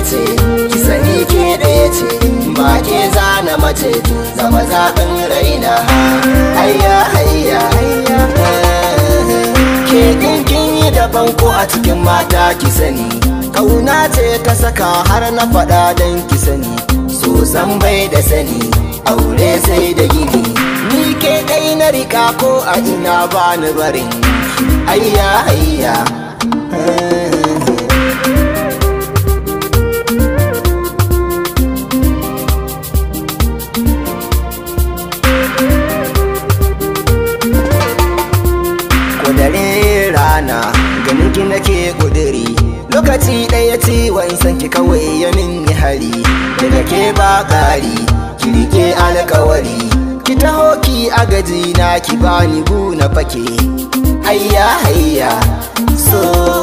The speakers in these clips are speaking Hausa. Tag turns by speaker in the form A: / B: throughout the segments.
A: ce ki sani ke ɗaya ce ba ke zana mace zama zaɓin raina hayya hayya ke kin yi daban ko a cikin mata ki sani kauna ce ta saka har na faɗa don ki sani so san bai da sani aure sai da gini ni ke ɗai na rika ko a ina ba ni barin hayya hayya dare rana ganin ki nake kudiri lokaci ɗaya ciwon san ki kawai ya minni hari daga ke ba ƙari ki rike alkawari ki taho ki agaji na ki bani bu na fake hayya hayya so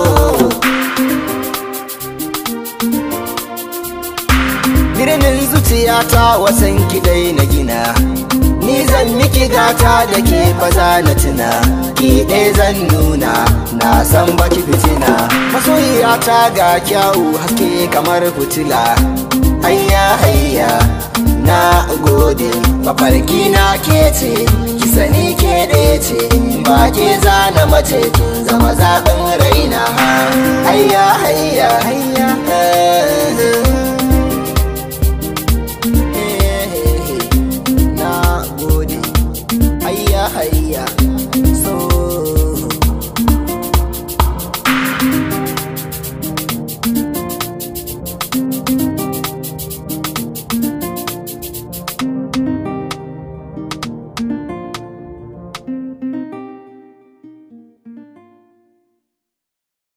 A: birnin zuciyata wasan ki dai na gina ni zan miki gata da ke faza na tuna ki ɗaya zan nuna na san baki fitina masoyiya ta ga kyawu haske kamar fitila hayya hayya na gode mafarki na ke ce ki sani ke ɗaya ce ba ke zana mace kin zama zaɓin raina hayya hayya